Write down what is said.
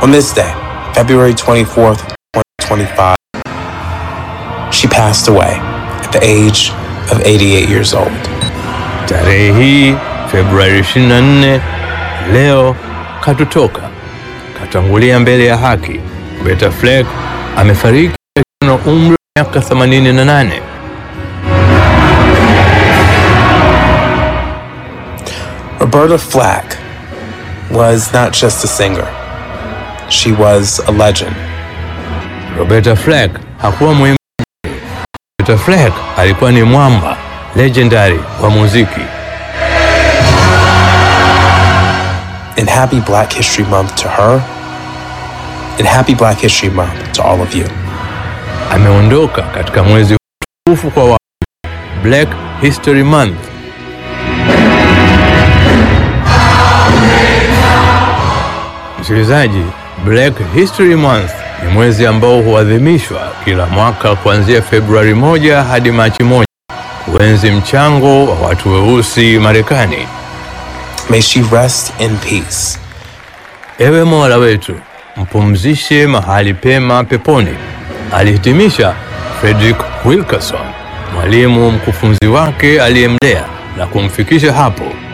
On this day, February 24th, 2025, she passed away at the age of 88 years old. Tarehe hii Februari 24 leo katutoka, katangulia mbele ya haki. Roberta Fleck amefariki akiwa na umri wa miaka 88. Roberta Flack was not just a singer, she was a legend. Roberta Fleck hakuwa mwimbaji. Roberta Fleck alikuwa ni mwamba legendary wa muziki. And happy Black History Month to her, and happy Black History Month to all of you. Ameondoka katika mwezi mtukufu kwa wa Black History Month. Msikilizaji, Black History Month ni mwezi ambao huadhimishwa kila mwaka kuanzia Februari moja hadi Machi moja kuenzi mchango wa watu weusi Marekani. May she rest in peace. Ewe Mola wetu, mpumzishe mahali pema peponi, alihitimisha Frederick Wilkerson, mwalimu mkufunzi wake aliyemlea na kumfikisha hapo